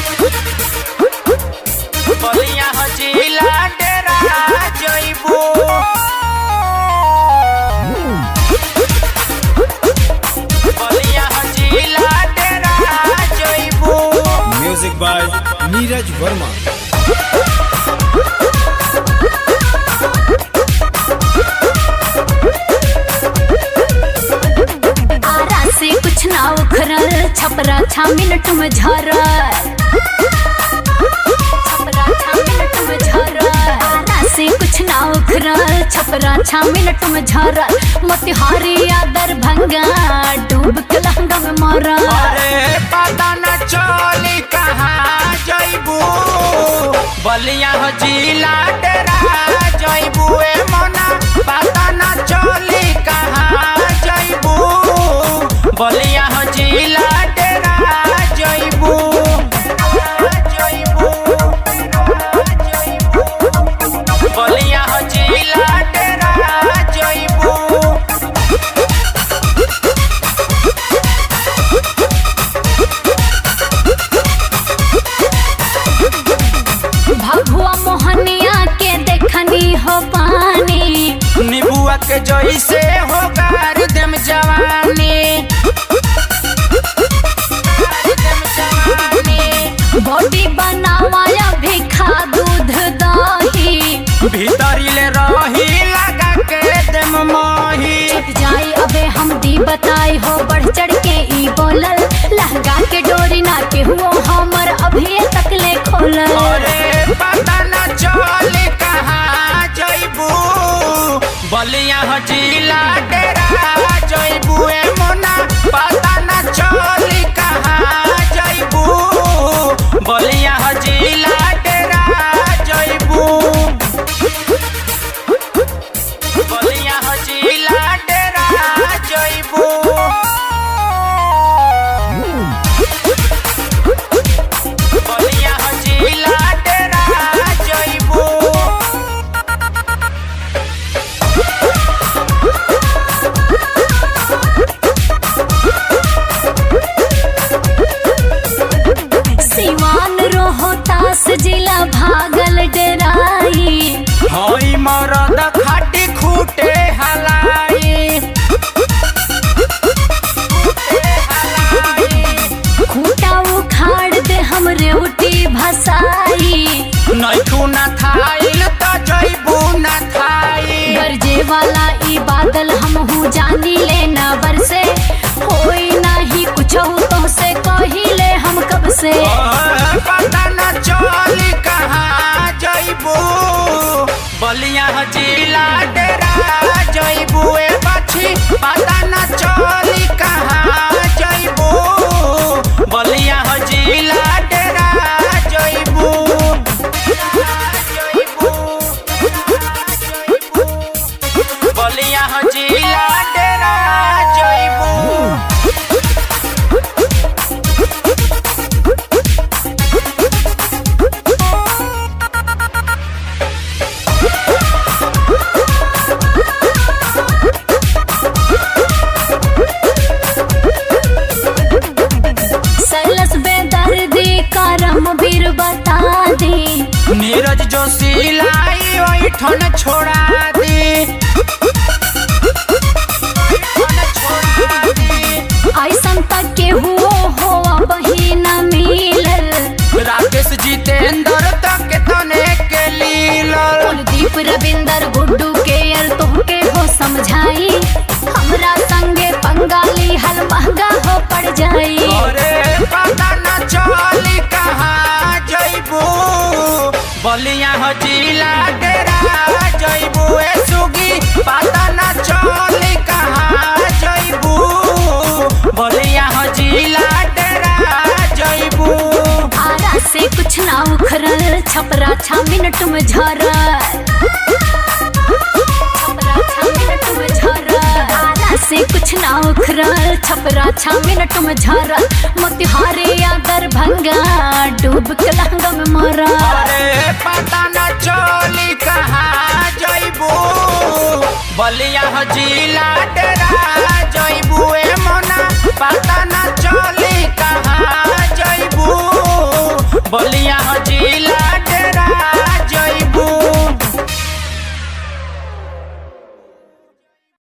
बलिया हजीला डेरा जइबू बलिया हजीला डेरा जइबू म्यूजिक बाय नीरज वर्मा आरा से कुछ ना उखरल छपरा छा मिनट में झरल छपरा छा मिनट में झरल आरा से कुछ ना उखरल छपरा छा मिनट में झरल मोतिहारी या दरभंगा डूब के लहंगा में मरल अरे पता न चली कहाँ जइबू बलिया हजीला डेरा जइबू ए मोना पता न चली कहाँ जइबू बलिया हजीला डेरा जइबू जइबू बलिया हजीला डेरा जइबू भगुआ मोहनिया के देखनी हो पानी निबुआ के जैसे हो गार देम जवानी गार देम जवानी। बॉडी बनावाया भी खा दूध दही भीतरी ले रही लगा के देम मही छुट जाए अबे हम दी बताई हो बढ़ चढ़ के ई बोलल लहंगा के डोरी ना के हुओ हमर अभी तक ले खोलल अरे पता न चल कहाँ जइबू बलिया हजीला डेरा जइबू ए मोना पता न चल कहाँ जइबू बलिया हजीला डेरा जइबू बलिया हजीला डेरा जइबू बलिया हजीला डेरा जइबू सिवान रोहतास जिला भागल डराई हई मरद खाटी खूटे हलाई खूटे हलाई। खूटा उखाड़ दे हमरे उठी भसाई नैठू न थाइल त जइबू न थाई गरजे वाला ई बादल हम हूँ जानी ले न बरसे होई नाही कुछ तो से कहिले हम कब से पता न चली कहाँ जइबू बलिया जिला डेरा जइबू ए बछी पता न चली कहाँ जइबू बलिया जिला डेरा जइबू बलिया जिला डेरा जइबू सलस बेदर्दी करम बीर बता दे नीरज जोशी लाई ओई ठन छोड़ा दी ठन छोड़ा दी। ऐसन तक के हुओ हो बहिन मिलल राकेश जितेंद्र तक तने के लीलल कुलदीप रविंदर गुड्डू के यल तुमके हो समझाई हमरा संगे पंगाली हल महंगा हो पड़ जाई अरे पता न चली कहाँ जइबू बलिया जिला डेरा जइबू ए सुगी पता न चली कहाँ जइबू बलिया जिला डेरा जइबू आरा से कुछ ना उखरल छपरा छा मिनट में झरल छपरा छा मिनट में झरल आरा से कुछ ना उखरल छपरा छा मिनट में झरल मोतिहारी या दरभंगा डूब के लहंगा में मरल अरे पता न चली कहाँ जइबू बलिया जिला डेरा जइबू ए मोना पता न चली कहाँ जइबू जिला